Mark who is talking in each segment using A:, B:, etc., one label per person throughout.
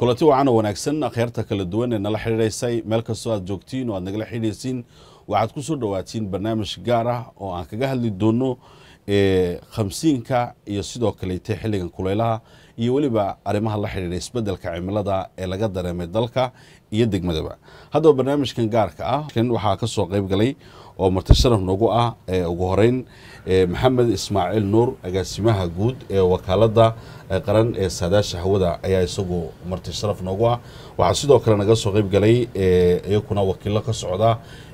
A: kulanti wacan oo wanaagsan akhyaarta kala duwan ee nala xidhiidhaysay meel kastoo aad joogtiin oo aad nagala xidhiidhaysiin waxaad ku soo dhowaatiin barnaamij gaar ah oo aan kaga hadli doono khamsiinka iyo sidoo kaleete xilligan kuleylaha iyo weliba arrimaha la xidhiidha isbeddelka cimilada ee laga dareemay dalka iyo degmadaba haddaba barnaamijkan gaarka ah waxaa ka soo qayb galay oo marti sharaf noogu ah ugu horeyn maxamed ismaaciil nuur agaasimaha guud ee wakaaladda qaran ee saadaasha hawada ayaa isagu marti sharaf noogu ah waxaa sidoo kale naga soo qayb galay iyakuna wakiilo ka socda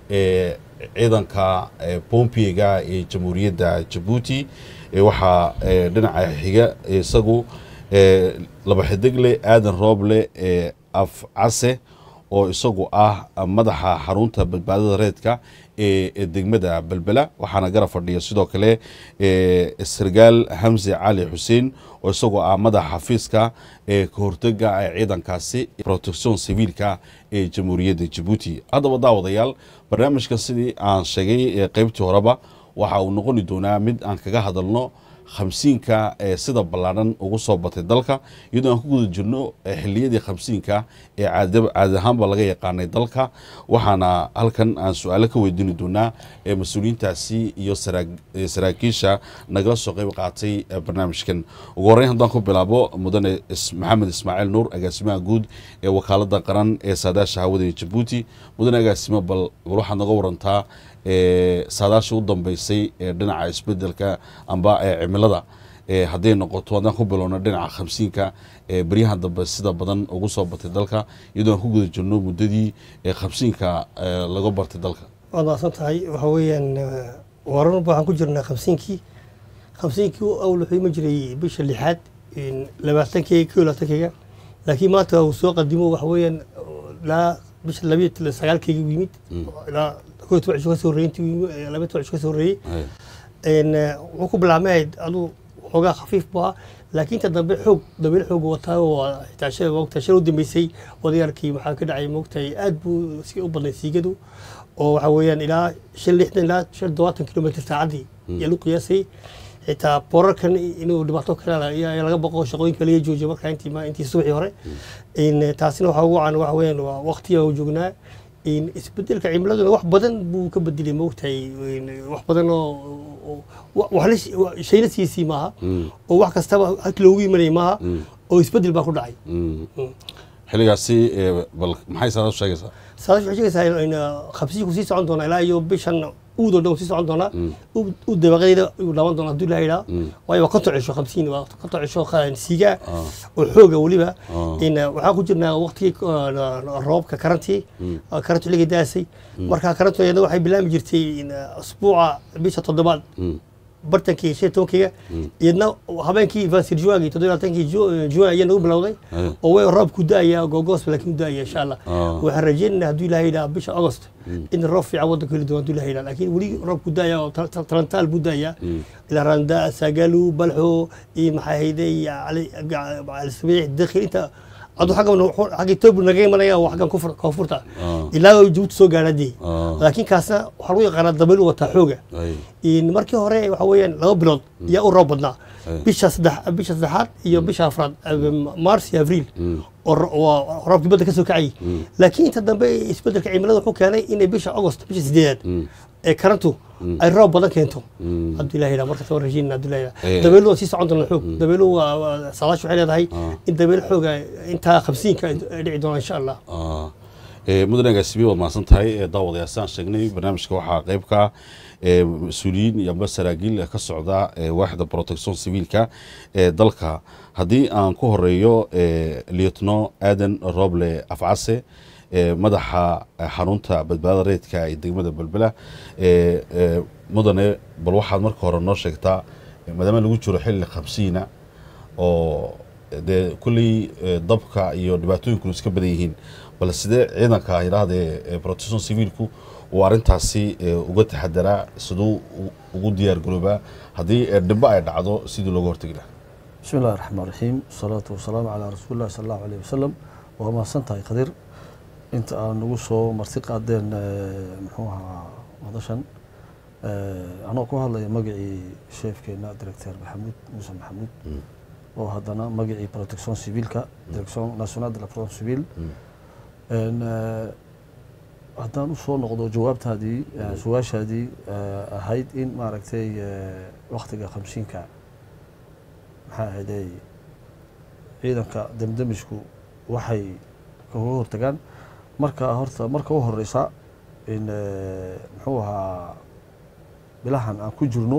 A: ciidanka bompiga ee jamhuuriyadda jabuuti waxaa dhinaca xiga isagu laba xidigle aadan rooble af case oo isagu ah madaxa xarunta badbaadada reedka ee degmada belbela waxaana garab fadhiya sidoo kale sargaal hamse cali xuseen oo isagoo ah madaxa xafiiska ee kahortega ee ciidankaasi protection civiilka ee jamhuuriyadda jabuuti haddaba daawadayaal barnaamijka sidii aan sheegay qeybtii horeba waxa uu noqoni doonaa mid aan kaga hadalno khamsiinka ee sida ballaadhan ugu soo batay dalka iyadoo aan ku guda jirno xiliyadii khamsiinka ee caadi ahaanba laga yaqaanay dalka waxaana halkan aan su-aalo ka weydiini doonaa mas-uuliyiintaasi iyo saraakiisha nagala soo qayb qaatay barnaamijkan ugu horreyn haddaan ku bilaabo mudane maxamed ismaaciil nuur agaasimaha guud ee wakaaladda qaran ee saadaasha hawada ee jabuuti mudane agaasimo bal bal waxaad naga warantaa saadaasha u dambeysay ee dhinaca isbedelka amba ee cimilada hadday noqoto haddaan ku bilowno dhinaca khamsiinka beryahan dambe sida badan ugu soo batay dalka iyadoo aan ku guda jirno muddadii khamsiinka laga bartay dalka
B: waad maasan tahay waxa weeyaan waranba waxaan ku jirnaa khamsiinkii khamsiinkii awl wuxuu ima jiray bisha lixaad labaatankeyga ko labaatankeyga laakiin maanta uu soo qadimo waxa weeyaan ilaa bisha labiyo sagaalkeyga u yimid ilaa ko toban cisho ka soo horreeyey intii laba toban cisho ka soo horreeyey wuxuu ku bilaabmay aduu xoogaa khafiif buu ahaa laakiin inta dambe xoog dabayl xoog wataa oo xitaa shalay moogtahay shalay u dambeysay odayaalkii waxaa ka dhacay moogtahay aad buu iska u badnay siigadu oo waxa weeyaan ilaa shan lixdan ilaa shan todobaatan kilomitr saacaddii ayaa lagu qiyaasay xitaa boorarkan inuu dhibaato kale ayaa laga baqo shaqooyinka laga joojiyo markaa intii intii subaxii hore taasina waxaa ugu can waxa weeyaan waa waqtiga u joognaa isbedelka cimiladuna wax badan buu ka bedelay moogtahay wax badan oo shayna siisii maaha oo wax kastaba halkii loogu imanayay maaha oo isbedel baa ku dhacay
A: xilligaasi bal maxay saadaashu sheegaysaa
B: saadaashu waxay sheegaysaa khabsiinku sii socon doona ilaa iyo bishan uudoo dhan sii socon doonaa u dabaqadeeda uu dhaawan doona hadduu ilaha yidhaha waayo waa konton cisho khamsiin waa konton cisho siigaa oo xooga weliba waxaan ku jirnaa waqtigii roobka karantii karantu xilligii daasay marka karantu iyada waxay bilaami jirtay asbuuca bisha toddobaad bartankii shan tobankeyga iyadna habeenkii vasirjuwaagii toddobaatankii juwan ayaa nagu bilowday oo way roob ku da-aya gogoos laakiin u da-aya insha allah waxaan rajeynayna hadduu ilaha yidhaha bisha agost in roob fiican waddanka heli doono hadduu ilaha yidhaha laakiin weli roob ku da-aya oo talantaal buu da-aya ilaa randa saagalu balxo iyo maxaa hayday calisabiix dakhil inta adu agga etoobiya naga imanaya waa aggan koonfurta ilaa jabuuti soo gaadhadii laakiin kaasna waxaa lagu yaqaanaa dabayl u wataa xooga markii hore waxa weeyaan laba bilood ayaa u roob badnaa bisha saddex bisha saddexaad iyo bisha afraad mars iyo abriil oo roobkii badda ka soo kacayay laakiin inta dambe isbedelka cimilada wuxuu keenay inay bisha agost bisha sideedaad ee karantu ay roob badan keento hadduu ilaha yidhaha markaas waan rajeynina hadduu ilaha yidhaha dabaylu waa sii socon doona xoog dabaylu waa saadaashu waxay leedahay in dabayl xooga intaa khamsiinka ay dhici doona insha allah
A: mudane agaasimi waad mahadsan tahay daawadayaal sidaan sheegnay barnaamijka waxaa qayb ka mas-uuliyiin iyo amba saraakiil ka socda waaxda protection civiilka ee dalka haddii aan ku horeeyo lietno aadan roble afcase madaxa xarunta badbaadada reedka ee degmada belbela mudane bal waxaad marka hore noo sheegtaa maadaama lagu jiro xilli khamsiina oo dee kulley dabka iyo dhibaatooyinkunu iska badan yihiin bal sidee ciidanka yidhaahdee protection civiilku uu arrintaasi uga taxadaraa siduu ugu diyaar garoobaa haddii dhimbo ay dhacdo sidii looga hortegi lahaa
C: bismi illahi raxmaan raxiim wasalaatu wasalaamu calaa rasuuli llahi sala allahu aleyh wasalam waa mahadsan tahay qadir inta aan nagu soo marti qaadeen muxuu ahaa madashan anoo ku hadlaya magacii sheefkeena director maxamuud muuse maxamuud oo haddana magacii protection civilka direction nationale de la protection civile En, eh, haddaan usoo noqdo jawaabtaadii eh, su-aashaadii eh, ahayd in maaragtay eh, waktiga khamsiinka maxaa ahayday ciidanka demdemishku waxay kaga hortagaan marka horta marka u horeysa in eh, muxuu ahaa bilahan aan ku jirno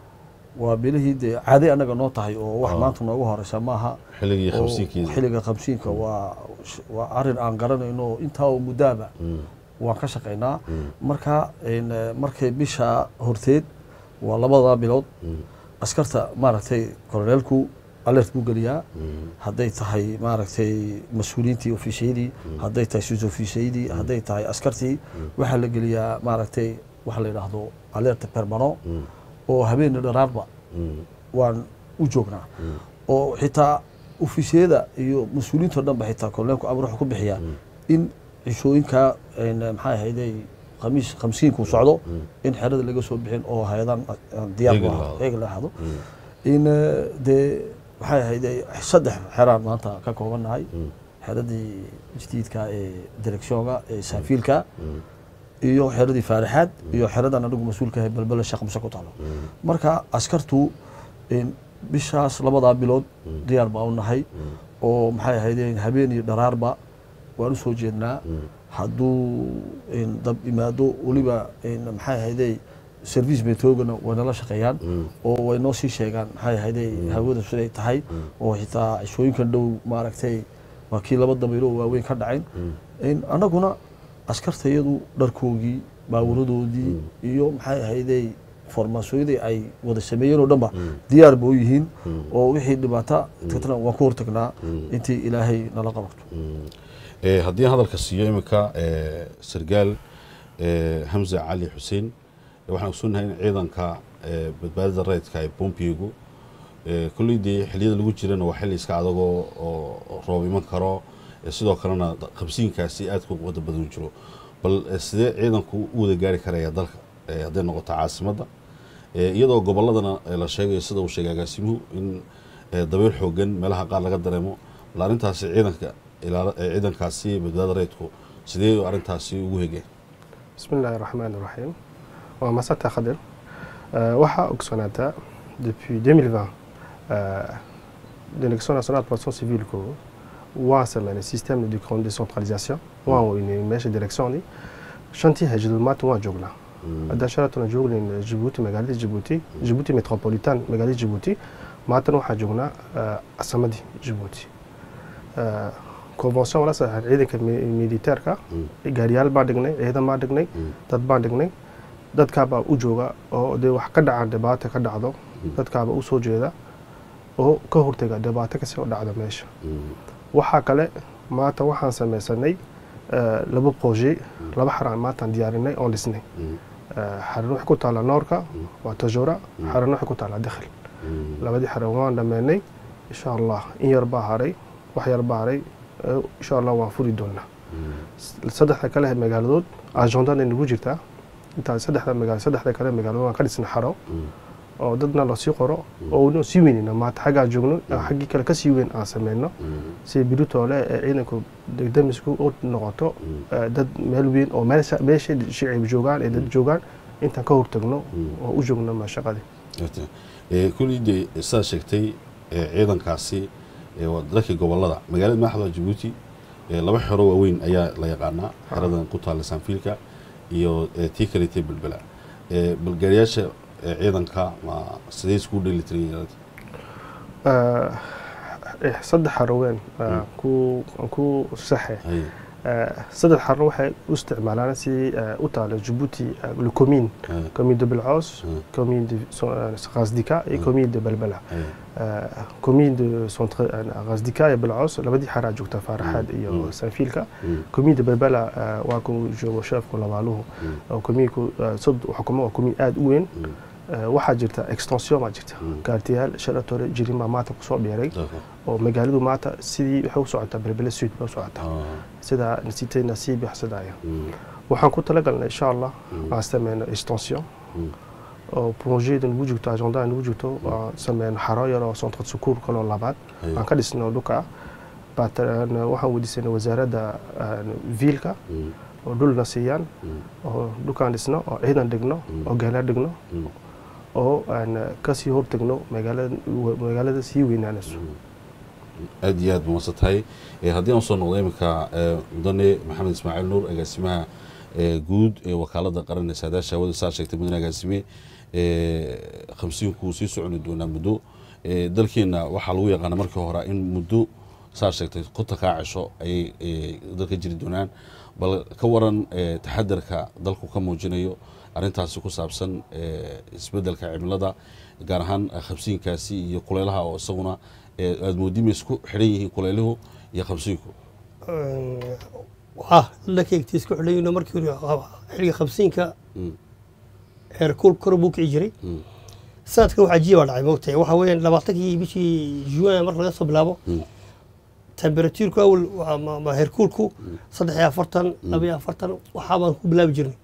C: waa bilihii dee caadi annaga noo tahay oo wax
A: Ah.
C: maanta noogu horeysa maaha
A: xilligii
C: oo
A: khamsiinkiisa
C: xilliga khamsiinka waa waa arin aan garanayno oo intaa oo muddaaba
A: Mm,
C: waan ka shaqaynaa
A: mm,
C: marka in, eh, markay bisha horteed waa labada bilood
A: mm,
C: askarta maaragtay koroneelku alert buu geliyaa
A: mm,
C: hadday tahay maaragtay mas-uuliyiintii ofishiyadii hadday tahay sus ofishiyadii hadday tahay askartii waxaa la geliyaa maaragtay waxa la yidhaahdo alert permano
A: mm,
C: oo habeeni dharaarba
A: mm,
C: waan u joognaa
A: mm,
C: oo xitaa ofisiyada iyo mas-uuliyiinto dhan ba xitaa koroneelku amar wuxuu ku bixiyaa in cishooyinka en, maxaa ahayday khamiis khamsiinku socdo in xerada laga soo bixin oo hay-adan diyaar
A: Eegel
C: u
A: lahaado.
C: eega la ahado
A: mm,
C: in eh, dee maxay ahayday saddex xeraan maanta ka koobannahay
A: mm,
C: xeradii jadiidka ee directionga ee saafiilka
A: mm,
C: iyo xeradii faarixaad iyo xeradan anigu mas-uulka ahay balbele sheekh muse ku taalo
A: mm,
C: marka askartu in bishaas labadaa bilood diyaar baa u nahay oo maxay ahaydeen habeen iyo dharaarba waan u soo jeednaa hadduu in dab imaado weliba in maxay ahaydey service metroogana way nala shaqeeyaan oo way noo sii sheegaan maxay ahaydey hawada siday tahay oo xitaa cishooyinkan dhow maaragtay waa kii laba dabaylo oo waaweyn ka dhacayn in annaguna askartayadu dharkoogii baawuradoodii iyo maxay ahaydey formaasooyadii ay wada sameeyeen oo dhanba diyaar ba u yihiin oo wixii dhibaata dadkana waan ku hortagnaa intii ilaahay nala qabato
A: Eh, haddii aan hadalka siiyo iminka eh, sargaal eh, hamza cali xuseen eh, waxaan ogsoonnahay in ciidanka eh, badbaadada rayidka ee bombigu eh, kolley dee xilliyada lagu jirana waa xilli iska adagoo oo roob iman karo eh, sidoo kalena da- qabsiinkaasi aadka ugu wada badan jiro bal eh, sidee ciidanku u wada gaari karaya dalka eh, hadday noqoto caasimadda Eh, iyadoo gobolladana eh, la sheegayo sida uu sheegay agaasimuhu in eh, dabeyl xoogan meelaha qaar laga dareemo bal arrintaasi ciidanka ilaala- eh, ciidankaasi badbaadada rayidku sidee arrintaasi ugu hegeen
D: بسم الله الرحمن الرحيم ومسات خضر أه waxaa ogsoonaata depuis 2020 euh, l'élection nationale de protection civile ko waa sameynay système de grande décentralisation waan weynay meesha directioni shantii hajadul maanta waan joognaa haddaan shalatuna joognayn jibuuti magaalada jibuuti jibuuti metropolitan magaalada jibuuti maantana waxaan joognaa uh, casamadii jibuuti uh, convention wala saxan ciidanka mi- militeerka gaariyaal baan dhignay ciidan baan dhignay dad baan dhignay dadkaabaa u jooga oo dee wax ka dhacaan dhibaato ka dhacdo dadkaaba u soo jeeda oo ka hortega dhibaato kasii u dhacdo meesha waxaa kale maanta waxaan sameysanay eh, laba projet laba xaraan maantaan diyaarinay oon dhisnay Eh, xaran waxay ku taalla noorka waa tajura xaran waxay ku taalla dakhil labadii xaran waan dhameynay insha allah in yar baa haray wax yar baa haray eh, insha allah waan furi doonaa saddexda kale ee magaaladood agendaday nagu jirtaa intaa saddexda magaalo saddexda kale ee magaaladood waan ka dhisnay xaro oo dadna lasii qoro oo unu sii weynina maanta xaggaan joogno xaggii kale kasii weyn aan sameyno si biritoole ee ciidanku degdemisku u noqoto eh, dad meel weyn oo meesha meesha shicib joogaan ee dad joogaan intaan ka hortagno oo u joogno ma shaqadii
A: Eh, kolley dee sidaad sheegtay eh, ciidankaasi eh, waa dalkii gobollada magaalada madaxda jabuuti eh, laba xero waaweyn ayaa la yaqaanaa xeradan ku taalla saanfiilka iyo eh, tii kaleetay belbela Eh, balgaariyaasha eh, ciidanka ma sidee iskugu dheelitiran yihiin
D: Eh, eh, saddex xaroween eh, ku aan ku saxe
A: Hay.
D: Eh, saddex xarno waxay u isticmaalaan si eh, u taalo Djibouti eh, le commune
A: Hay.
D: commune de Belcaus
A: Mm.
D: commune de so- eh, Ghazdika et commune de Belbela
A: Hay.
D: Eh, commune de centre eh, Ghazdika iyo Belcaus labadii xaraa joogta Faaraxaad iyo
A: Mm.
D: Sanfiilka
A: Mm.
D: commune de Belbela eh, waa ku joogo sheefku labaaluhu oo commune-ku eh, sod xukumo waa commune aad u weyn
A: Mm.
D: Eh, waxaa jirta extension baa jirta
A: Mm.
D: gaartiyaal shalatore jirin baa maanta kusoo biiray
A: D'accord.
D: oo magaaladu maanta sidii waxay u socotaa belbele sud bay u socotaa
A: Ah.
D: sida nasitay nasiib yaxsadaya
A: Mm.
D: waxaan ku talagalnay insha allah
A: Mm.
D: aan sameyno extension
A: Mm.
D: oo projeda nagu jirto agenda nagu jirto waa sameyn xaro yar oo centre de secours kaloo labaad
A: Haye.
D: aan ka dhisno dhulka Bat- een, waxaan weydiisanay wasaaradda een, viilka
A: Mm.
D: oo dhulna siiyaan
A: Mm.
D: oo dhulkaan dhisno oo ciidan dhigno oo gaala dhigno
A: Mm.
D: oo aan kasii hortagno magaalada magaalada sii weynaanayso
A: aad iyo aad ba masan tahay Eh, haddii aan soo noqdo iminka eh, mudane maxamed ismaaciil nuur agaasimaha eh, guud ee wakaalada qaran ee saadaasha hawada saa sheegtay mudane agaasime eh, khamsiinku sii soconi doonaa muddo Eh, dalkeena waxaa lagu yaqaana markii hore in muddo saa sheegtay konta kaa cisho ayay eh, dalka jiri doonaan bal ka waran eh, taxadarka dalku ka muujinayo arrintaasi ku saabsan eh, isbeddelka cimilada gaar ahaan eh, khamsiinkaasi iyo kulaylaha oo isaguna eh, aad moodima isku xidhan yihiin kulayluhu iyo khamsiinku
B: ah dhankeyga isku xidhayno markii hore xilliga khamsiinka
A: Mm.
B: heerkul kor buu kici jiray
A: Mm.
B: sanadkan waxaa jiya baa dhacay moogtahay waxa weeyaan labaatankii bishii juwan marka laga soo bilaabo
A: Mm.
B: temperatuurku awal waa ma- ma heerkulku saddex iyo afartan laba iyo afartan waxaa baan ku bilaabi jirnay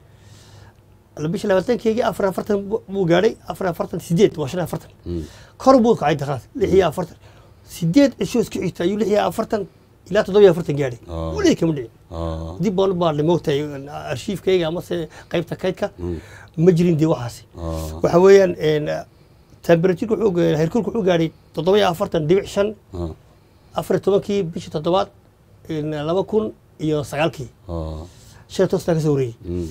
B: bisha labaatankeygii afar iyo afartan bu- buu gaadhay afar iyo afartan sideed waa shan iyo afartan
A: Mm.
B: kor buu kacay daqaad lix iyo afartan sideed cisho isku xigta ayuu lix iyo afartan ilaa toddoba iyo afartan gaadhay
A: Ah.
B: weligii kama dhicin
A: Ah.
B: dib baan u baarnay moogtahay arshiifkayga amase qaybta kaydka ma jirin dee waxaasi
A: Ah.
B: waxa weeyaan temperatuurka wuxuu ga- heerkulka wuxuu gaadhay toddoba iyo afartan dhibic shan
A: Ah.
B: afar iyo tobankii bishii toddobaad in laba kun iyo sagaalkii
A: Ah.
B: shan iyo toban sana ka soo wareeyey
A: Mm.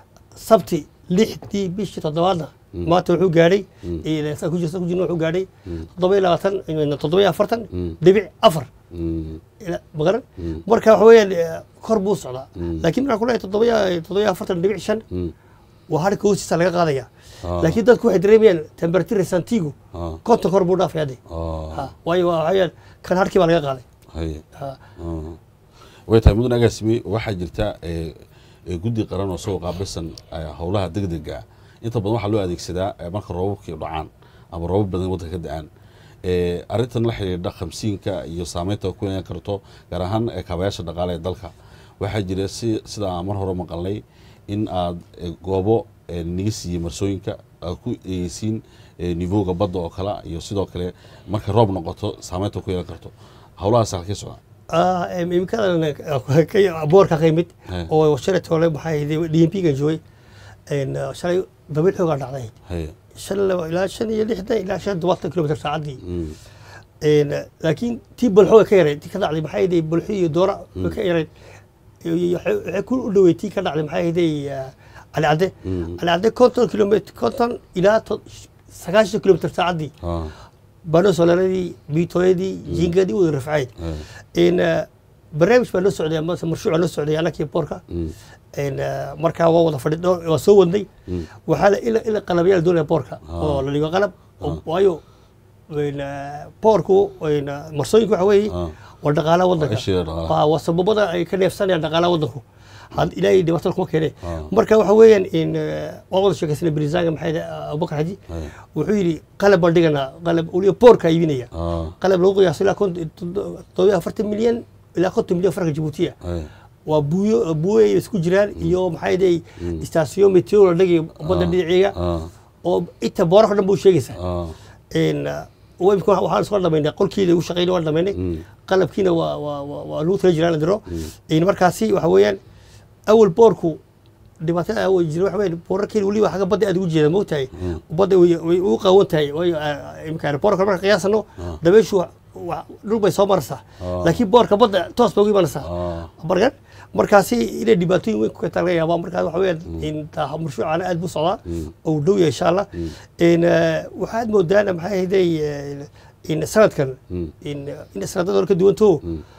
B: sabti lixdii bishii toddobaadna maanta wuxuu gaadhay saa ku jirta ku jirna wuxuu gaadhay toddoba iyo labaatan toddoba iyo afartan
A: Mm.
B: dhibic afar
A: Mm.
B: ila- magaran
A: Mm.
B: marka waxa weeyaan eh, kor buu socdaa
A: Mm.
B: laakiin markaan ku leeyahay toddoba iyo toddoba iyo afartan dhibic shan
A: Mm.
B: waa harka hoostiisa laga qaadaya
A: Ah.
B: laakiin dadku waxay dareemayaan temperature santigu
A: Ah.
B: konton kor buu dhaafaya de
A: Ah.
B: Ha, waayo waa waxaa weeyaan kan harkii baa laga qaaday
A: Haye.
B: Ha.
A: Ah. way tahay mudan agaasime waxaa jirta eh, eh, guddi qaran oo soo qaabilsan eh, howlaha degdega ah. inta badan waxaa loo adeegsadaa eh, marka roobabkii dhacaan ama roobab badan waddanka ka da-aan Eh, arrintan la xidhiidha khamsiinka iyo saameynta ay ku yeelan karto gaar ahaan eh, kaabayaasha dhaqaale ee dalka waxaa jira si sida aan mar hore maqalnay in aad eh, goobo eh, niga siiyey marsooyinka aad ku eegeysiin eh, nivowga badda oo kale iyo sidoo kale marka roob noqoto saameynta ku yeelan karto howlahaas halkii socda
B: Ah, em, imikadan eh, ka- boorka ka yimid
A: He.
B: oo shalay toole maxaa ahayd d m p gan joogay En, eh, shalay dabayl xoogaa dhacday
A: haye
B: shan laba- ilaa shan iyo lixdan ilaa shan todobaatan kilomitr saacaddii
A: Mm.
B: En, eh, laakiin tii balxo way ka yarayd tii ka dhacday maxaa ahayd balxo iyo doora way ka yarayd Iyo- iyo waxay waxay ku u dhawey tii ka dhacday maxaa ahayd cali cadde
A: Mm.
B: cali cadde konton kilomitr konton ilaa to- sagaashan kilomitr saacaddii
A: Ah.
B: baano solaradii biitooyadii jingadii wada rafcayd
A: Haye.
B: in eh, barnaamij baa loo socday ama marshuuc baa loo socday anakii boorka
A: Mm.
B: En, eh, markaa waa wada fadhi waa soo wadnay
A: Mm.
B: waxaa la ila ila qalabyaal doonaya boorka
A: Ah.
B: oo la dhigo qalab oo-
A: Ah.
B: waayo en, eh, boorku en, eh, marsooyinku waxa weeye
A: Ah.
B: waa dhaqaalaha waddanka
A: ishiga dhaqaalaha.
B: waa waa sababada ay ka neefsanayaan dhaqaalaha waddanku had ilaahay dhibaatada kuma keenay
A: Ah.
B: marka waxa weeyaan in eh, waan wada sheekaysanay barisaanga maxay abubakar xaji
A: Haye.
B: wuxuu yidhi qalab baan dhiganaa qalab weliba boorka iibinaya
A: Ah.
B: qalab lagu qiyaaso ilaa konton- toddoba afartan milyan ilaa konton milyan farka jabuutiya
A: Haye.
B: waa buuyo buuyo ay isku jiraan iyo maxay dhahay istaasiyo meteor la dhigay badda
A: Ah.
B: dhinaceega
A: Ah.
B: oo inta booraka dhan buu sheegaysaa
A: Ah.
B: En, uh, imika waxaan soo dhamaynay qolkii lagu shaqeynay waan dhamaynay
A: Mm.
B: qalabkiina waa waa waa waa lagu tala jiraan la diro En, markaasi waxa weeyaan awal boorku dhibaatada awal jira waxa weeyaan boorarkeena weliba xagga badda aad ugu jeeda moogtahay badda way way ugu qaawan tahay waayo ah, imika boorka marka qiyaasano dabeyshu wa- wa- dhul bay soo maraysaa
A: Ah.
B: laakiin boorka badda toos bay ugu imanaysaa
A: Ah.
B: markan markaasi inay dhibaatooyin weyn ku keentaa laga yaabaa markaa waxa weeyaan in taa marshuucana aad buu socdaa oo uu dhow yahay insha allah in eh, waxaad moodaana maxay ahayday eh, in sanadkan
A: Mm.
B: in in sanadada hore ka duwanto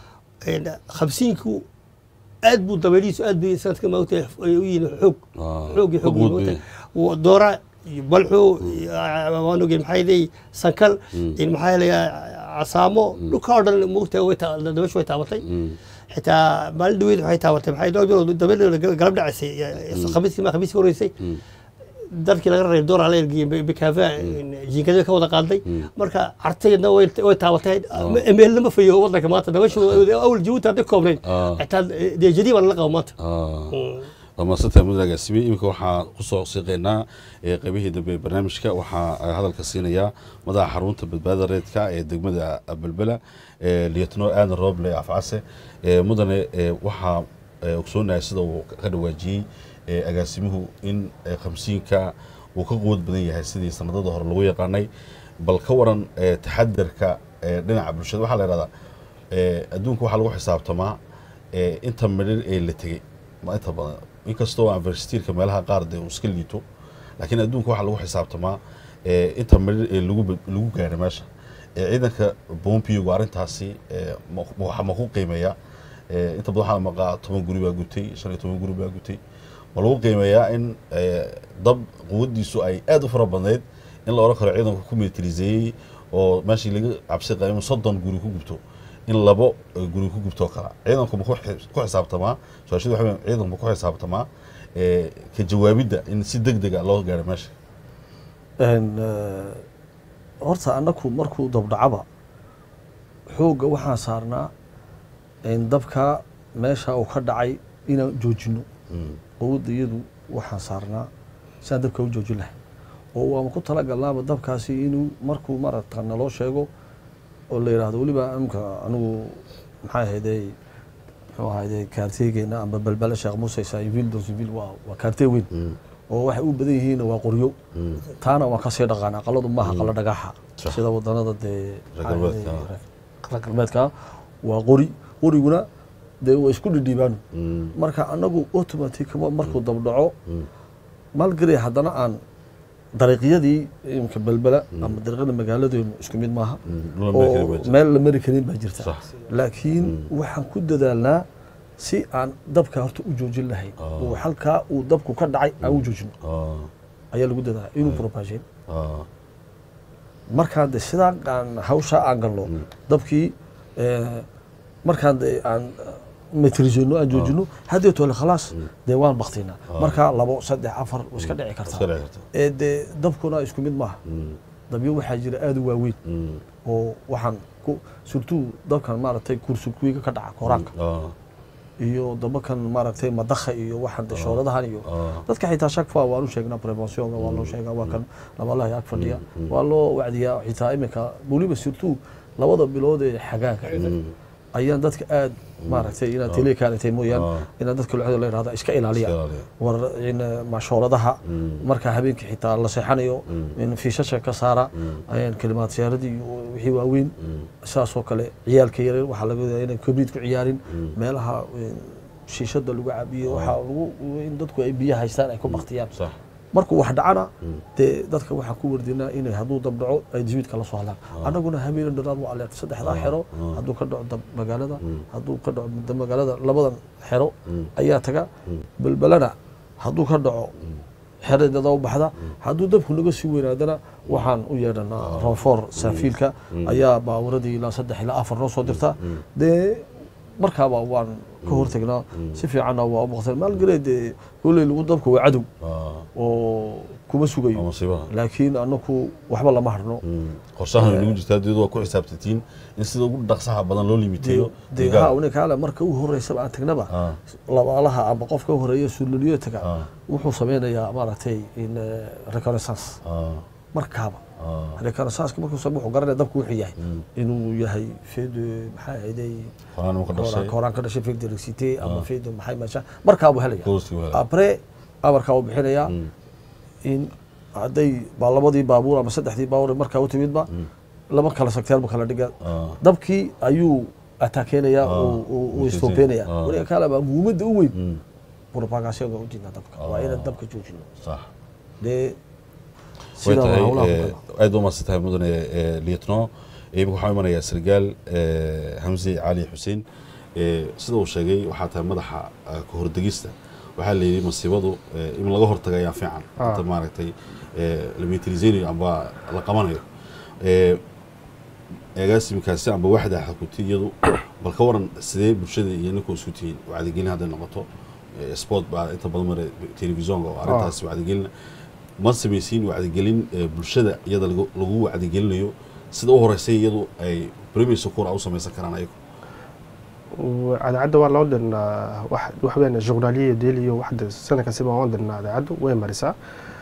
B: in khamsiinku aad buu dabaylihiisu aad bay sanadkan maogta ay u yihiin xoog
A: Ah,
B: xoog iyo xoog
A: xoog
B: weyn
A: weyn.
B: maogta doora iyo balxo iyo, ah, waan ogeen maxay ahayday sankal in maxaa yeelay casaamo dhulka oo dhan maogta way taa- dabayshu way taabatay
A: Mm.
B: xitaa maalin dhaweyd waxay taabatay maxay dhowr bilood dabeel galab dhacaysay khamiiskii ma khamiiskii horeysay dalkii laga reebay door ala ergiyey bikaafa jiinkada ka wada qaaday marka cartayadna way way taabatay emeelna ma fayo wadanka maanta dabashu awal jabuuti hadday koobnayd
A: Ah.
B: xitaa dee jadii baa lala qabo maanta
A: Ah. dhammaansantahay mudane agaasime iminka waxaan kusoo siiqeynaa ee qaybihii dambe ee barnaamijka waxaa eh, hadalka siinayaa madaxa xarunta badbaadada reedka ee degmada belbela ee liyatno aadan rooble afcase ee mudane ee waxaa eh, ogsoonahay sida uu ka dhawaajiyey ee agaasimuhu in eh, khamsiinka uu ka quwad badan yahay sidii sanadada hore lagu yaqaanay bal ka waran eh, taxadarka eh, dhinaca bulshada waxaa la yidhahdaa eh, adduunka waxaa lagu xisaabtamaa eh, inta midhir ee la tegey ma inta badan inkastoo anversitiirka meelaha qaar dee uu iska liito laakiin adduunka waxaa lagu xisaabtamaa eh, inta midhir ee lagu bad- lagu gaadhay meesha Eh, ciidanka bompiyogu arrintaasi eh, ma- ma- waxaa ma ku qiimeeyaa Eh, inta badan waxaa la maqaa toban guri baa gutay shan iyo toban guri baa gutay ma lagu qiimeeyaa in eh, dab quwaddiisu ay aad u fara badnayd in la odhan karo ciidanku ku militariseeyey oo meeshii laga cabsi qaba inuu soddon guri ku gubto in labo eh, guri ku gubtoo kala ciidanku ma ku xis- ku xisaabtamaa su-aashadu waxa weeye ciidanku ma ku xisaabtamaa eh, ka jawaabidda in si deg dega loo gaaro meesha
C: Een, eh, horta annaku markuu dabdhacaba xoogga waxaan saarnaa in dabka meesha uu ka dhacay inaan joojino
A: Mm,
C: quwadda iyadu waxaan saarnaa siaan dabka u joojin lahay oo waama ku talagalnaaba dabkaasi inuu markuu maaragta naloo sheego oo la yidhaahdo weliba imka anigu maxaa ahayday muxuu ahayday kaarteegeena amba balbala sheekh muuse saivil donsivil waa waa kaartee weyn
A: mm,
C: oo waxay u badan yihiinna waa qoryo
A: mm.
C: taana waan kasii dhaqaana aqaladu maaha qala dhagaxa
A: Sax.
C: sida wadanada dee
A: Reer galbeedka,
C: reer galbeedka waa qori qoriguna dee waa isku dhidhiibaan
A: Mm,
C: marka anagu automatic markuu dabdhaco
A: mm,
C: maalgari haddana aan dariiqyadii imka belbela ama dariiqyada magaaladeenu isku mid maaha
A: mm. Lula meel kale
C: oo
A: baa jira.
C: meel la mari karin baa jirta
A: Sax.
C: laakiin waxaan ku dadaalnaa si aan dabka horta u joojin lahayn
A: Ah.
C: oo halkaa uu dabku ka dhacay aan u joojino
A: Ah,
C: ayaa lagu dadaala inuu propageen
A: ah,
C: markaan de sidaa aan hawshaa aan galno dabkii eh, markaan de aan metrisino aan joojino haddii tole khalaas dee waan baktinaa markaa labo saddex afar way iska dhici
A: iska
C: kartaa
A: dhici karta.
C: ee dee dabkuna isku mid maaha
A: Mm,
C: dabyo waxaa jira aada u waaweyn
A: mm,
C: oo waxaan ku surtuu dabkan maaragtay kursukuiga ka dhaca koraanka
A: ah,
C: iyo dabakan maaragtay madakha iyo waxaan de shooradahan iyo
A: ah,
C: dadka xitaa shakfa waan u sheegnaa preventionka waa loo sheegaa waa kan labalaha ag fadhiya waa loo wacdiyaa xitaa iminka weliba surtout labada bilood ee xagaanka
A: mm,
C: ayaan dadka aad maaragtay inaad telekaanatay mooyaan
A: Ah.
C: inaad dadka lucada la yidhahda iska
A: iska
C: ilaaliya
A: ilaaliya.
C: war in mashooradaha
A: Mm.
C: marka habeenkii xitaa la seexanayo in fiishasha ka saara ayaan kalimaad siyaaradii iyo wixii waaweyn saasoo kale ciyaalka yaryar waxaa laga wadaa inay kobriid ku ciyaarin meelaha in shiishada lagu cabiyo waxaa lagu in dadku ay biyo haystaan ay ku baktiyaan
A: Sax.
C: markuu wax dhacana dee dadka waxaan ku wardinaa inay hadduu dab dhaco ay dismiidka la soo hadlaan annaguna habeen dhanaad waa aleerta saddexdaa xero hadduu ka dhaco dab magaalada hadduu ka dhaco dab magaalada labadan xero ayaa taga balbalana hadduu ka dhaco xeradada u baxda hadduu dabku naga sii weynaadana waxaan u yeedhanaa roonfoor saafiilka ayaa baawaradii ilaa saddex ilaa afar noo soo dirta dee markaaba waan ka hortegnaa si fiicanna waa u baqteen maalgalee dee kolley lagu dabka waa cadow
A: Ah,
C: oo kuma
A: waa
C: sugayo
A: musiibaha.
C: laakiin annaku waxba lama harno
A: Mm. qorshahan ay nagu jirtaa diyadu waa ku xisaabtatiin in sida ugu dhaqsaha badan loo limiteeyo
C: dee
A: deegaan.
C: ha ninkaale marka u horeysaba aan tagnaba
A: Ah,
C: labaalaha ama qofka u horeeya suulaliyo taga
A: Ah.
C: wuxuu sameynayaa maaragtay in eh, reconnaissance
A: ah,
C: markaaba
A: ah.
C: reconnaissance markuu sameeyo wuxuu garanaya dabku wuxuu yahay inuu yahay fed maxaa ahayday
A: Qoraan uu ka dhashay.
C: koraan ka dhashay fed electricité ama fed maxay meesha markaabuu helaya
A: Goostii waa helaya.
C: apres amarkaa uu bixinayaa in hadday baa labadii baabuur ama saddexdii baabuur markaa u timidba laba kala sagteelba kala dhiga
A: Ah.
C: dabkii ayuu ataakeynaya
A: Ah,
C: uu- uu
A: uu
C: istoopeynaya
A: ah.
C: weliga kale baa muhiimadda u weyn
A: Mm.
C: propagationka u diidna dabka waa inaan dabka joojino
A: Sax.
C: dee
A: way
C: sidaa waa
A: tahay
C: hawlaha
A: eh,
C: ku kala
A: aad u mahadsan tahay mudane eh, lietno imika waxaa imanayaa sargaal eh, hamse cali xuseen Eh, sida uu sheegay waxaa tahay madaxa eh, ka hordegista waxaa la yidhi masiibadu eh, in laga hortaga ayaa fiican
D: Ah.
A: inta maaragtay eh, la militariseynayo amba la qabanayo Eh, agaasimkaasi amba waxda xakutiyadu bal ka waran sidee bulshada iyo ninkuu isku tihiin wacdigelin hadday noqoto eh, sport baa inta badan mare telefisonka oo arrintaas wacdigelin ma samaysiin wacdigelin eh, bulshada iyada lagu lagu wacdigelinayo sida u horeysay iyadu ay premier secur u samaysan karaan ayagu
D: cadacadda waa loo dirnaa wax wax weyn journaliya dailiyo waxda sana kasiba waan dirnaa cadacaddu way marisaa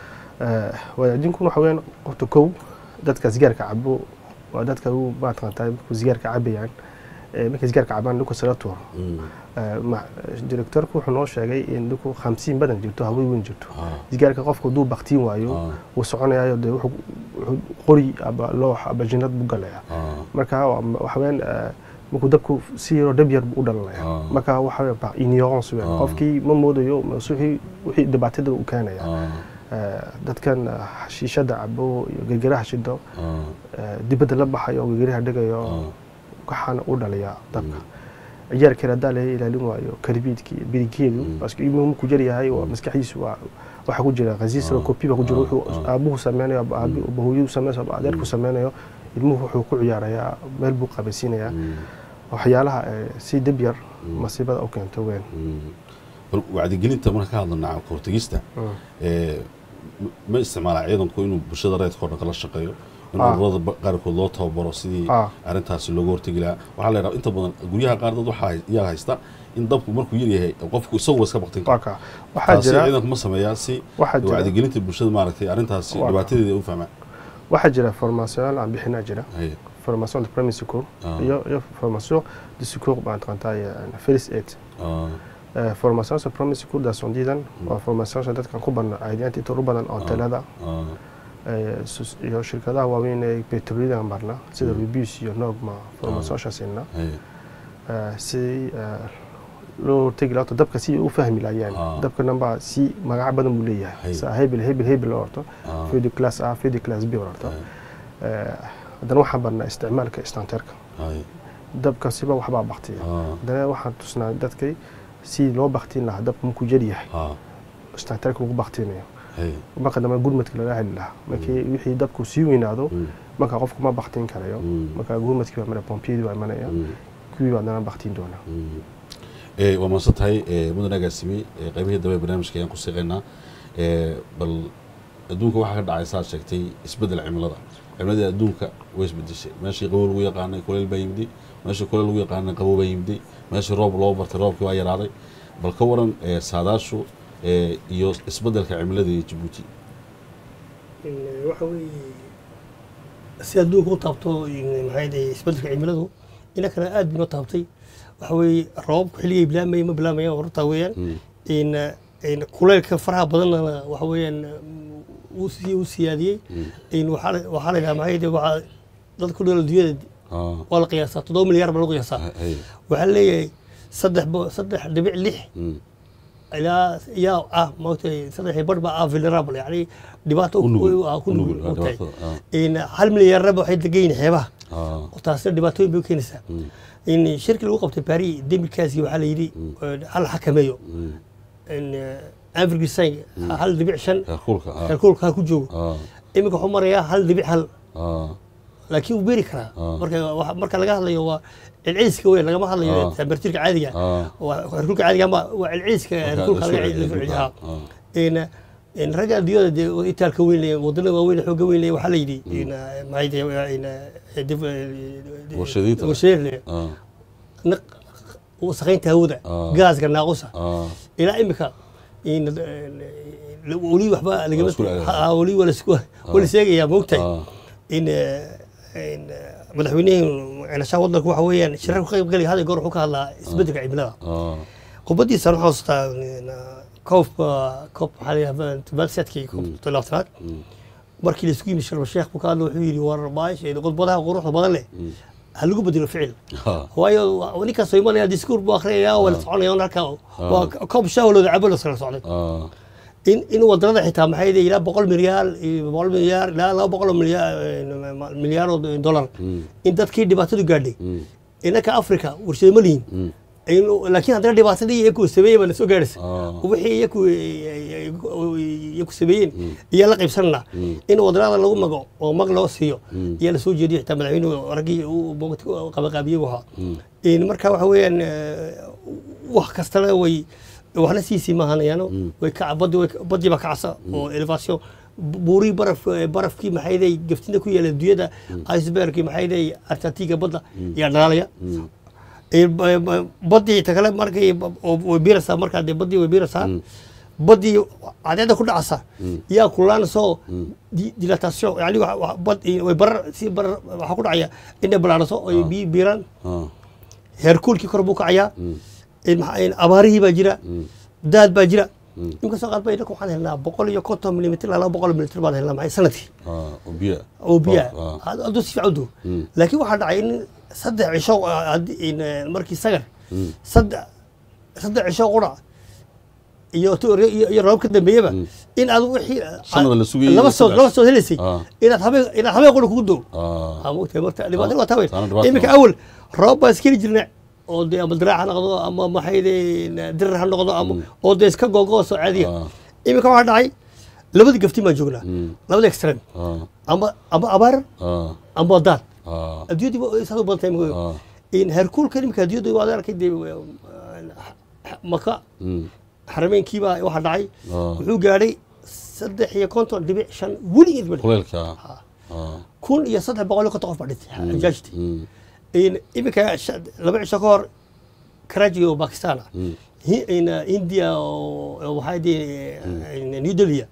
D: Eh, wadaadinkuna waxa weeyaan qofta kow dadka sigaarka cabo waa dadka u maataqantaa markuu sigaarka cabayaan eh, markay sigaarka cabaan dhulka sala tuuro
A: Mm.
D: Eh, ma- directorku wuxuu noo sheegay in dhulku hamsiin badan jirto hawey weyn jirto
A: Ah.
D: sigaarka qofku hadduu baktiin waayo
A: Ah.
D: wuu soconayayo dee wuxuu wuxuu qori aba loox aba jinnad buu galaya
A: Ah.
D: marka waa- waxa weeyaan eh, markuu dabku si yaroo dhab yar buu u dhalanaya
A: Ah.
D: marka waxa weeyaan par ignorance weeyaan
A: Ah.
D: qofkii ma moodayo mas- wixii wixii dhibaatada u keenaya
A: Ah.
D: Eh, dadkan eh, xashiishada cabo iyo gergeraha shido
A: Ah.
D: eh, dibadda la baxayo oo gergeraha dhigayo
A: Ah.
D: waxaana u dhaliyaa dabka ciyaarkeeda haddaa laga ilaalin waayo karbiidki birigeedu paske ilmuhu markuu jar yahay waa maskaxdiisu waa waxaa ku jira khasiis
A: Ah.
D: kopi baa ku jira
A: Ah.
D: wuxuu
A: Ah.
D: aabuhu sameynayo aba aabi aba hooyadu sameynayo aba adeerku sameynayo ilmuhu wuxuu ku ciyaarayaa meel buu qabaysiinayaa
A: Mm.
D: waxyaalaha eh, si dib yar masiibada u keento weyn
A: Mm. bal wacdigelinta marka ka hadlana kahortegista ee, m- ma isticmaalaa ciidanku inuu bulshada reedka oo dhan kala shaqeeyo in
D: Ah.
A: ururada ba- qaarkood loo tababaro sidii
D: Ah.
A: arrintaasi looga hortegi lahaa waxaa la yidhaha inta badan guryaha qaar dad waxaa hay- iyaa haysta in dabku markuu yar yahay qofku isagu iska baktin
D: waa
A: karo
D: ka waxaa
A: taasi
D: jira
A: ciidanku ma sameeyaa si
D: waxaa jira
A: wacdigelinta bulshada maaragtay arrintaasi
D: Waa.
A: dhibaatadeeda ay u fahmaan
D: waxaa jira formation aan bixinaa jira
A: Haye.
D: formation de premier secours
A: Ah.
D: iyo iyo formation de secours baan taqantaa first aid
A: Ah.
D: Eh, formation sur premier secours daasondiidan waa formation dadkan ku badna caadiyaanta inta ugu badan oo talada
A: Ah.
D: eh, sus- iyo shirkadaha waaweyn ee petroliyadan barna sida rubis iyo nogma formationka siinna
A: Haye.
D: Eh, si eh, loo tegi lahato dabka si ay u fahmi laayeen
A: Ah.
D: dabka namba si magaca badan buu
A: Hay.
D: leeyahay sa hebel hebel hebel loo orto
A: Ah.
D: feu de class a feu de class b loo orto
A: Haye.
D: Eh, haddana waxaan barnaa isticmaalka istanteerka
A: Haye.
D: dabka siba waxbaa baktiya
A: Ah.
D: haddana waxaan tusnaa dadkay si loo baktiin lahaa dabka markuu jar yahay
A: Ah.
D: istanteerka lagu baktinayo
A: Haye.
D: marka dambe gurmadka lala heli lahaa markii wixii dabku sii weynaado
A: Mm.
D: marka qofku ma baktiin karayo
A: Mm.
D: marka gurmadkii baa mana pompiyadii baa imanaya
A: Mm.
D: kuwii baa haddana baktiin doona
A: Mm. Ee, waa mahadsan tahay ee, mudan agaasimi ee, qaybihii dambe ee barnaamijka ayaan ku siiqaynaa Ee, bal adduunka waxaa ka dhacay saad sheegtay isbeddel cimilada cimiladii adduunka way isbedeshay meeshii qabow lagu yaqaanay kuleyl baa yimday meeshii kuleyl lagu yaqaanay qabow baa yimday meeshii roob loo bartay roobkii waa yaraaday bal ka waran ee, saadaashu ee, iyo isbeddelka cimilada ee jabuuti
B: waxa weeye si adduunka u taabto maxay dhahay isbeddelka cimiladu ina kale aad bay noo taabtay waxa weeye roobabku xilligay bilaamayeen ma bilaamayaan horta weeyaan in in kuleylka faraha badanna waxa weeyaan uu sii u siyaadiyey in waxaa la- waxaa la yidhaha maxay dhahay waxaa dadka ku nool adduunyada
A: Ah,
B: waa la qiyaasaa toddoba milyaar baa lagu qiyaasaa
A: haye.
B: waxaa leeyahay saddex bo- saddex dhibic lix
A: Mm.
B: ilaa yaa ah maogtay saddex bar baa ah vulnerable yani dhibaato
A: U nugul.
B: u- ah, ku
A: U
B: nugul
A: nugul,
B: maogtahay
A: dhibaatada, ah.
B: in hal milyaarnaba waxay degan yihiin xeebaha
A: Ah.
B: oo taasina dhibaatooyin bay u keenaysaa in shirki lagu qabtay paris demilkaasi waxaa la yidhi eh, hal xakameeyo
A: Mm.
B: in avergisang hal dhibic shan
A: Heerkulka, ah.
B: heerkulka ha ku joogo
A: Ah.
B: iminka wuxuu marayaa hal dhibic hal
A: Ah.
B: laakiin wuu beeri karaa
A: Ah.
B: marka waxa- marka laga hadlayo waa celceliska weyn lagama
A: Ah.
B: hadlayo temberatuurka caadiga
A: Ah.
B: waa heerkulka caadiga ama waa celceliska heerkulka
A: la
B: laga
A: soo
B: celceliyo
A: celceliyo.
B: haa
A: Ah.
B: in in ragga adduunyada dee oo itaalka weyn leeyahay wadannada waaweyn ee xoogga weyn leeyahay waxaa la yidhi in maxay tahay in
A: Warshadaynta.
B: warshadaynta
A: Ah.
B: naq wasakhaynta hawada
A: Ah.
B: gaaska naaqusa
A: Ah.
B: ilaa imika in weli waxba lagama
A: isku leedahay.
B: Ha, weli waa lasku waa la sheegayaa moogtahay
A: Ah.
B: in in madaxweynihii cenashaha waddanka waxa weeyaan shirar ku qayb galaya hada goor wuxuu ka hadlaa isbeddelka cimilada
A: Ah.
B: khudbadiisana waxaan xasuustaa koobka koob maxaa la yidhahdaa balsetkii koobka labaatanaad markii la isugu yimid sharma sheekh buu ka hadla wuxuu yidhi war maash khudbadaha quruxda badan leh ha lagu bedelo ficil
A: Ah.
B: waayo ninkaas soo imanaya diskuur buu akhriyaya waa la soconaya halkaa waa koob shaawalooda cabo la sala socday
A: Ah.
B: in in wadanada xitaa maxay yihiin ilaa boqol milyaar iyo boqol milyaar ilaa laba boqol oo milyaar milyaar oo dollar in dadkii dhibaatadu gaadhay innaka africa warshado ma lihin In- laakiin haddana dhibaatadii iyaku sameeyey baa na soo gaadhaysa
A: Ah.
B: wixii iyaku iyaku sameeyeen iyaa la qaybsanana in wadanada lagu mago oo mag loo siiyo iyaa lasoo jeediyo xitaa madaxweynuhu raggii uu moogta u qabaqaabiyey buu ahaa in marka waxa weeyaan eh, wax kastana way waxna siisii maahanayaano way ka baddi way baddi baa kacsa oo elevation buurii baraf barafkii maxayday gaftina ku yaala adduunyada icebergkii maxayday artatiga badda yaa dhalaalaya Ee, ba- ba- badii ta kale markay ba- oo way biiraysaa markaa dee badii way biiraysaa badii cadeeda ku dhacaysa yaa kulaanasoo dilatation yani wa- wa- bad iyo way barar si barar waxaa ku dhacaya inay balaaraso ay biyo biiraan
A: ah,
B: heerkuulkii kor buu kacayaa in maxaa- in abaarihii baa jira daad baa jira inkastoo qaar ba inaka waxaan helnaa boqol iyo konton milimitr ilaa laba boqol milimitr baan helnaa maxay sanadkii
A: ah, oo biyo
B: oo biyaa
A: ah,
B: hadduu si fiican u duwo laakiin waxaa dhacay in saddex cisho ah, haddii- in, eh, markii sagar saddex saddex cisho qura iyo tu- iyo iyo roobab ka dambeeyaba in aad wixii
A: Sanada la sugayay
B: laba
A: iyo
B: soo
A: saddex
B: laba soo helaysay
A: Ah.
B: inaad habeen inaad habeen qura kugu doo
A: ah,
B: aa mogtahay marta dhibaatada waa taa weyn
A: taana dhibaato
B: iminka
A: waa.
B: awal roob baan iskeli jirnay oo dee ama diraac ha noqdo ama maxayde dirar ha noqdo ama oo dee iska googooso caadiya
A: Ah.
B: iminka waxaa dhacay labadii gafti baan joognaa labada extreme
A: ah,
B: ama ama abaar
A: ah,
B: ama daan
A: ah,
B: adduunyadii waa saas u badan tahay
A: Ah.
B: mooyo in heerkuulka iminka adduunyada waad arkay dee maka
A: mm,
B: xarameenkiibaa waxaa dhacay
A: Ah.
B: wuxuu gaadhay saddex iyo konton dhibic shan weligeed ma dhicin.
A: kuleylka ah,
B: kun iyo saddex boqol iyo konton qof baa dhintay xajaajtii
A: mm,
B: in iminka sha- laba cisho ka hor karaji oo bakistan ah Hi- in uh, india oo oo waxaa dii new delhi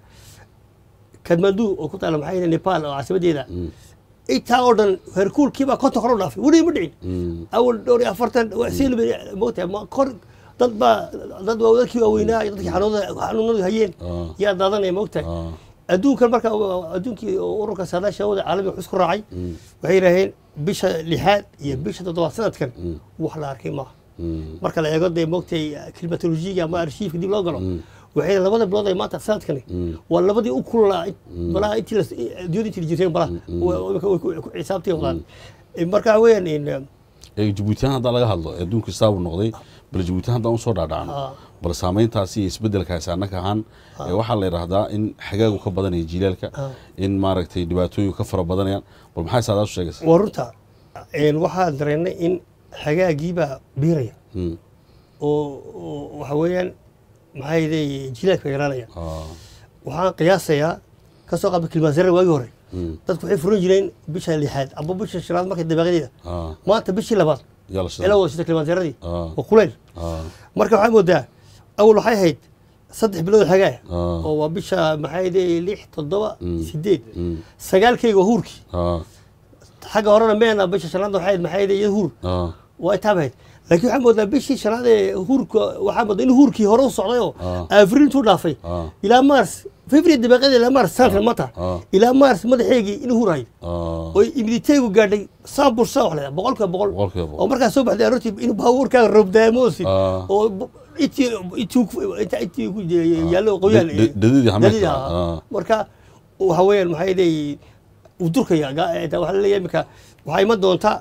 B: kadmandu oo ku taala maxaa yidhi nepal oo caasimadeeda intaa oo dhan herkuulkiibaa konton kor u dhaafay weliba ma dhicin
A: mm,
B: awal dhowr iyo afartan seel moogtahay ma kor dad baa dad waa dadkii waaweynaa iyo dadkii xanuunada xanuunadu hayeen
A: Ah.
B: yaa daadanaya moogtahay
A: ah,
B: adduunkan marka adduunkii ururka saadaasha wada caalamiga wuxuu isku raacay waxay yidhaaheen bisha lixaad iyo bisha toddobaad sanadkan wax la arkay maaha
A: mm,
B: marka la eego dee moogtay klimatolojiga ama arshiifka dib loo galo waxay labada bilood ay maanta sanadkani waa labadii u kululaa balaha intii la adduunyada intii la jirteen balaha way ku xisaabtii wadaan marka weeyaan in
A: ee jabuutiyan haddaan laga hadlo ee adduunka saabu noqday bal jabuutiyan haddaan usoo dhaadhacno
B: Ah.
A: bal saameyntaasi iyo isbedelkaasi annaka ahaan ee waxaa la yidhaahdaa in xagaagu ka badanaya jiilaalka
B: Ah.
A: in maaragtay dhibaatooyinku ka fara badanayaan bal maxay saadaas u sheegaysa
B: waa runta een waxaan dareennay in xagaagiibaa biiraya
A: Mm,
B: oo oo waxa weeyaan maxaa yidhay jilaadka yaraanaya
A: ah,
B: waxaan qiyaasayaa ka soo qaabta kilmaasare waagii hore
A: mm,
B: dadku waxay furan jireen bisha lixaad ama bisha shanaad markay dabaaqadeeda
A: ah,
B: maanta bishii labaad
A: yaa la
B: ilaa
A: shida
B: wada sita kilmaasaradii
A: Ah.
B: oo kuleyl
A: ah,
B: marka waxaa moodaa awal waxay ahayd saddex bilood xagaa
A: Ah.
B: oo waa bisha maxaa yidhay lix toddoba sideed
A: mm,
B: sagaalkayga waa huurkii
A: ah,
B: xagga horena meena bisha shanaad waxay ahayd maxaa yidhay iyada huur
A: ah,
B: waa taabahayd laakiin waxaa moodaa bishii shanaad ee huurka waxaa moodaa in huurkii hore u socday oo
A: Ah.
B: avril intuu dhaafay
A: Ah.
B: ilaa mars february dabaaqada ilaa mars sanadkan maanta
A: Ah.
B: ilaa mars madaxeygii inuu hurahay
A: ah,
B: oo imiditeygu gaadhay saan bursa wax leedahay boqolkiiba boqol
A: Boqolkiiba boqol.
B: oo markaa soo baxday aroortii inuu baabuurkaaga roobdaamoosin
A: Ah.
B: oo b- intii intii ku- inta- intii ku je- yaallo qoyaan
A: Da- da- dadidii xameedka.
B: dadidii, ah.
A: Ah.
B: marka waxa weeyaan maxaa leeyahay uu durkaya ga- eh, waxaa la leeyahay iminka waxaa iman doontaa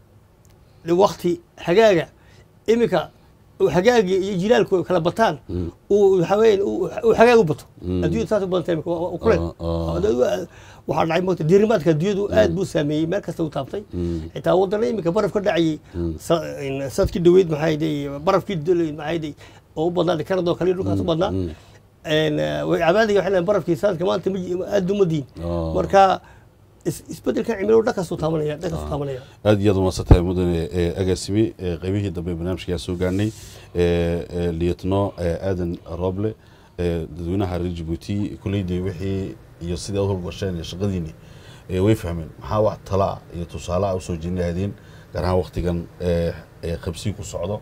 B: wakti hagaaga iminka uu hagaagi iyo jilaalku kala bataan uu waxa weeyaan uu uu hagaag u bato adduunyada saas u badantay iminka waa- waa kuleel
A: Ah, ah.
B: Adduunyadu- waxaa dhacay moogta diirimaadka adduunyadu aad buu saameeyey meel kasta u taabtay xitaa wadana iminka baraf ka dhacayay sa- in sanadkii dhaweyd maxaa yidhay barafkii dol- maxaa yidhay oo u badnaa kanada oo kale dhulkaas u badnaa En, eh, way cabaadiga waxay leeyihin barafkii sanadka maanta ma ji- aad uma diin
A: Ah.
B: marka is- isbedelkan cimiladu dhankaasuu taabanaya dhankaasuu taabanaya
A: aad iyo aad umaadsantahay mudane ee agaasime ee qaybihii dambe barnaamijka soo gaarnay ee ee lietno ee aadan rooble ee dadweynaha reer jabuuti kuleydii wixii iyo sidii aad howlgasheen iyo shaqadiini ee way fahmeen maxaa wax tala ah iyo tusaale ah usoo jeedin lahaydeen gaar ahaan waktigan ee ee qabsii ku socdo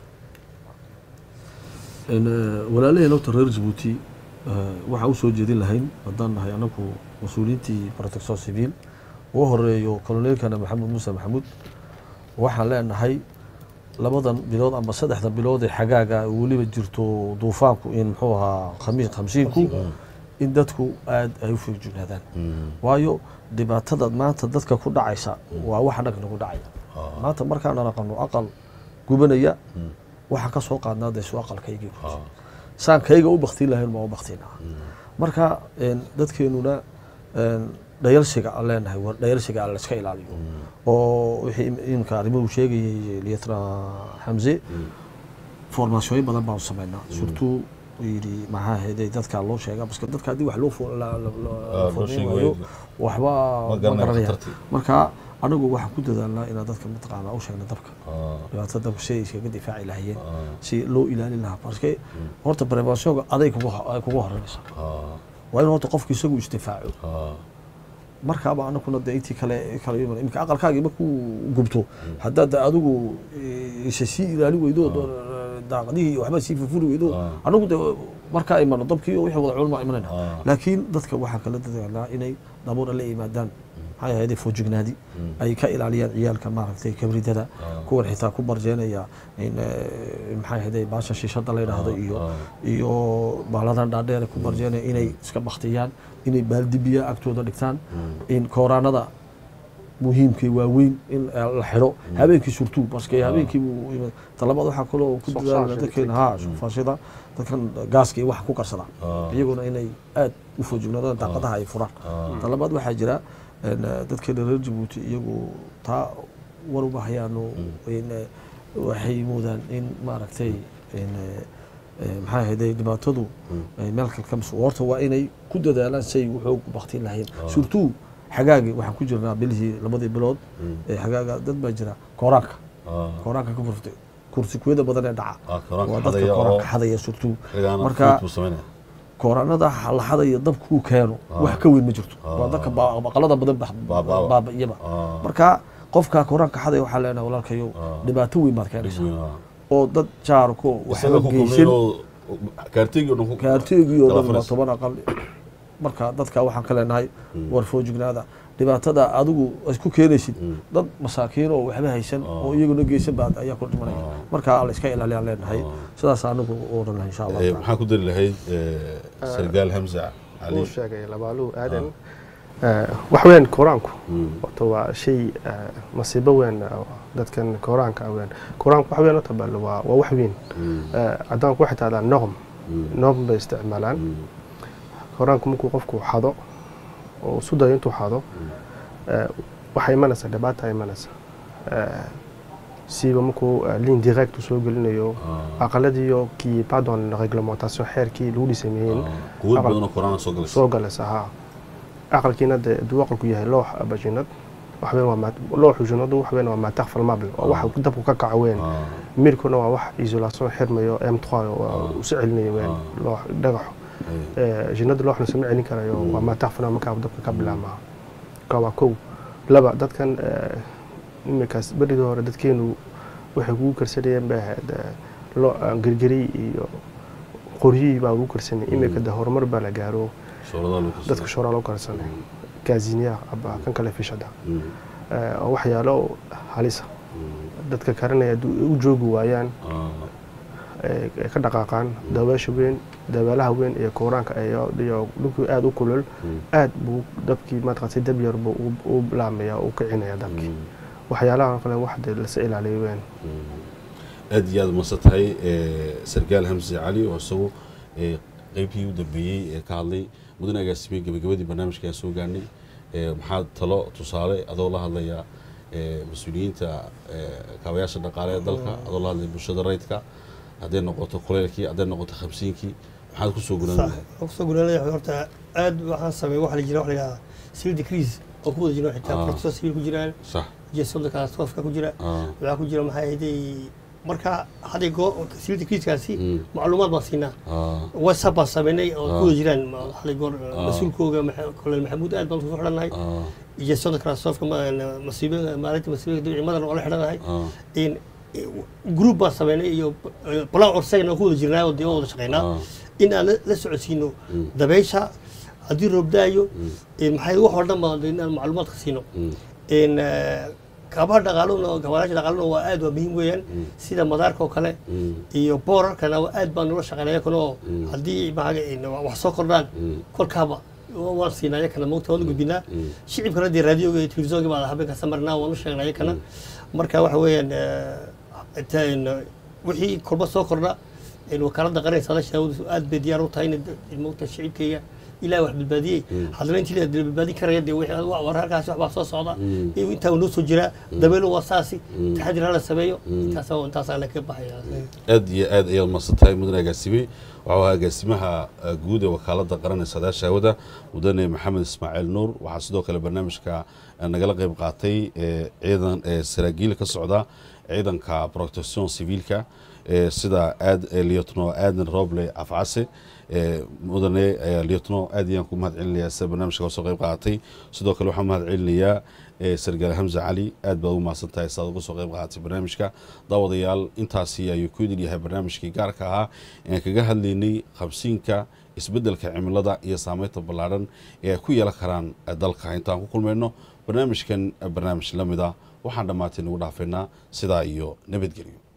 C: walaalaheen horta reer jabuuti waxaa u soo jeedin lahayn haddaan nahay anagu mas-uuliyiintii protector civil ugu horeeyo koloneelkana maxamed muuse maxamuud waxaan leenahay labadan bilood ama saddexda bilood ee xagaaga weliba jirto duufaanku in muxuu ahaa khamiis khamsiinku in dadku aad ay u feejignaadaan waayo dhibaatada maanta dadka ku dhacaysa waa waxa dhag nagu dhacaya maanta markaan naqano aqal gubanaya waxaan ka soo qaadnaa dee su aqalkaygii saan kayga u baktiin lahayn ma u baktiinaa marka een, dadkeenuna een, dhayalsiga aan leenahay war dhayalsiga aan layska ilaaliyo oo wixii im- imika arrimuhu sheegayay lietna xamse formaasyoyin badan baan sameynaa surtout yidhi maxaa heday dadka loo sheega baske dadka haddii wax loo fo- la- la- la-
A: loo
C: formeyn
A: sheegi
C: waayo
A: waayo.
C: waxba
A: Ma
C: ma
A: garanaya
C: garanaya
A: khatartii.
C: marka anagu waxaan ku dadaalnaa inaan dadka mataqaanaa u sheegna dabka
A: Ah,
C: dhibaatada dabka si ay iskaga difaaci lahayeen
A: ah,
C: si loo ilaalin lahaa parce horta preventionka aday kugu ay kugu horeynaysa
A: ah,
C: waa in horta qofku isagu isdifaaco
A: ah,
C: markaaba anakuna de intii kale kale iman imika aqalkaagii markuu gubto haddaad de adigu eh, isa sii ilaali weydo daaqadihii waxba sii furfuri weydo
A: Ah.
C: anagu de markaa imano dabkii iyo wixii wada culmaa imanayna
A: Ah.
C: laakiin dadka waxaa kala dadaalnaa inay dabuura la yimaadaan maxay ahayd foojignaadi ay ka ilaaliyaan ciyaalka maaragtay kabridada kuwan xitaa ku barjeenaya in eh, maxay ahayd baasha shiishada la yidhaahdo iyo iyo baaladan dhaadheer ku barjeenaya inay iska baktiyaan inay baaldibiya agtooda dhigtaan in kooraanada muhiimkii waaweyn in eh, la xidho habeenkii surtuu baske habeenkii buu yimid talabaad waxaa kaloo ku
D: Soo
C: dadaalna
D: saar
C: dadkeena ha shufaashada dadkan gaaska iyo waxa ku karsada
A: Ah.
C: iyaguna inay aad u foojignaadaan daaqadaha ay furaan
A: Ah.
C: talabaad waxaa jira een, eh, dadkeena reer jabuuti iyagu taa war uma hayaano in, eh, waxay moodaan in maaragtay in, eh, eh, maxaa ahayday dhibaatadu ay meel kale ka mas horta waa inay ku dadaalaan say wuxuu baktiin lahayn surtout xagaagi waxaan ku jirnaa bilihii labadii bilood ee xagaaga dad baa jira kooraanka
A: ah.
C: kooraanka ka furtay kursikuyada badan ee dhaca
A: Ah, kooraanka
C: waa dadka
A: xadaya oo-
C: kooraanka xadaya surtout
A: Xilligaana
C: marka
A: fruit buu samaynaya.
C: kooraanada laxada iyo dabkuu keeno wax ka weyn ma jirto waa dadka ba- baqalada badan bax-
A: Baaba'aba.
C: baaba'iyaba
A: Ah.
C: marka qofka kooraanka xadaya waxaa leenahay walaalkayow
A: Ah.
C: dhibaato weyn baad
A: Dhib
C: keenaysaa
A: weyn, ah.
C: oo dad jaarko
A: Isaga
C: waxba
A: ku
C: geysan
A: kulmeen oo kaartigi oo dhan ku-
C: kaarteegii oo
A: kala
C: dhan waa
A: fadhiisa.
C: toban aqal marka dadka waxaan ka leenahay war foojignaada dhibaatada adigu isku keenaysid dad masaakiin oo waxba haysan oo iyaguna geysan baad ayaa ku dhimanaya marka la iska ilaaliyaan leenahay sidaas anigu u odhan lahay insha allah
A: Eh,
C: taala.
A: maxaa ku dari lahayd eh, sargaal hamza cali
D: uu sheegay labaaluhu aadan wax weyn koraanku horta waa shay eh, masiibo weyn oo dadkan koraanka weyn koraanku wax weyn horta bal waa waa wax weyn Eh, caddaanku waxay tahdaa norm norm bay isticmaalaan koraanku markuu qofku xado oo isu dayo intuu xado eh, waxaa imanaysa dhibaata imanaysa Eh, siiba markuu eh, ligne direct u soo gelinayo aqaladiyo kii pardon reglementation xeerkii lagu dhisameeyeen
A: quwad
D: Aqal-
A: badan oo koraan soo galaysa
D: soo galaysa haa aqalkiina dee hadduu aqalku yahay loox bajinad waxweyn waa maa- looxu jinadu waxweyn waa maataq falmable waa wax dabku ka kaco weyn
A: Ah,
D: mirkuna waa wax isolation xirmayo m 3 waa usi celinayo weyn loox dhagaxo
A: eh,
D: Eh, jinada looxna sama celin karayo waa maataq falmable markaa dabka ka bilaabmaa ka waa kow laba dadkan eh, iminkaas berigii hore dadkeenu waxay kugu karsanayeen bay ahayd eh, loo- ah, gergeri iyo qoryihii baa ugu karsanay iminka de horumar baa la gaaro
A: shooladaha lagu kasoo-
D: dadka shoraa loo karsanay gaaziniya aba kan kale fishada
A: Mm,
D: Eh, oo waxyaalo halisa
A: mm,
D: dadka karanaya hadduu u joogi waayaan
A: ah,
D: eh, ay ka dhaqaaqaan dabeesha weyn dabeelaha weyn iyo kooraanka iyo iyo dhulkii aada u kulul
A: mm,
D: aad buu dabkii mataqaatay dab yar buu u- u laamaya u kicinaya dabkii
A: mm,
D: waxyaalaha kale wax dee lasa ilaaliyo weyn
A: mm. aad iyo aad umasa tahay eh, sargaal hamse cali oo isagu eh, qeybtii u dambeeyey ee ka hadlay mudane agaasimiyey gabagabadii barnaamijka aan soo gaarnay Eh, maxaa talo tusaale adoo la hadlaya eh, mas-uuliyiinta eh, kaabayaasha dhaqaale ee dalka adoo la hadlaya bulshada rayidka hadday noqoto kuleylkii hadday noqoto khamsiinkii maxaad kusoo guran
B: صح
A: lahayd
B: kusoo guranaya horta aad waxaan sameeyay waxa la jira waxa la yidhahdaa civil decrease oo ku wada jiro xitaa
A: Ah.
B: protocol civil ku jiraan
A: sax
B: jeesonda katastroofka ku jira
A: ah,
B: waxaa ku jira maxay ahayd marka hadday goo civil decreasekaasi
A: Mm.
B: macluumaad baan siinaa
A: ah,
B: whatsapp baan sameynay oo
A: Ah.
B: ku wada jiraan ma- hadday goor
A: Ah.
B: mas-uulkooga Maxa- kolonel maxamuud aad baan kusoo xidhannahay
A: ah,
B: jeesonda katastroofka masiibada maalinta masiibada ciidamadan oo la xidhannahay
A: ah,
B: in group baan sameynay iyo plan orsagana ku wada jirnaa oo dee oo wada shaqeynaa
A: ah,
B: in aan la- la socodsiino
A: Mm.
B: dabeysha haddii roob daayo maxay wax oo dhan baa in aan macluumaadka siino
A: mm,
B: in kaabaha dhaqaaluna gabaalaasha dhaqaaluna waa aad waa muhiim weeyaan sida madaarka oo kale
A: mm,
B: iyo boorarkana waa aad baan nula shaqeynaya kana oo
A: Mm.
B: haddii maaga in wax soo kordhaan
A: mm,
B: kolkaaba wa- waan siinaa yakana mogta waan u gudbinaa
A: Mm.
B: shicibkana dee raadioga iyo telefisonka baa habeen kasta marnaa waan u sheegnaa yakana marka waxa weeyaan eh, inta in, eh, wixii kolba soo kordha in wakaalada qaranaysa la shaawadu aad bay diyaar u tahay in mogta shicibkayga ilaah wax badbaadiyey haddana intii la badbaadin karaya dee wixii- wa- war halkaasi waxbaa soo socda
A: Mm.
B: iyo intaa noo soo jiraa dabeelo waa saasi taxadir hala sameeyo intaas intaasaa la ka baxaya
A: aad iyo aad ayaad masan tahay mudane agaasimey waxau agaasimaha eh, guud ee wakaaladda qaran ee saadaasha hawada mudane maxamed ismaaciil nuur waxaa sidoo kale barnaamijka eh, nagala qeyb qaatay eh, ciidan eh, saraakiil ka socda ciidanka protection civiilka eh, sida aad eh, lieutenant aadan roble afcase eh, mudane eh, lieutenant aad ayaan ku mahad celinayaa sida barnaamijka kasoo qeyb qaatay sidoo kale waxaan mahad celinayaa eh, sargaal hamza cali aad baad ugu mahadsan tahay saad uga soo qeyb qaadatay barnaamijka daawadayaal intaasi ayuu ku idin yahay barnaamijkii gaarka ahaa ee kaga hadlaynay qabsiinka isbeddelka cimilada iyo saameynta ballaadhan ee ay ku yeelan karaan eh, dalka intaan ku kulmayno barnaamijkan eh, barnaamij la mid ah waxaan dhammaatay nagu dhaafaynaa sidaa iyo nabadgelyo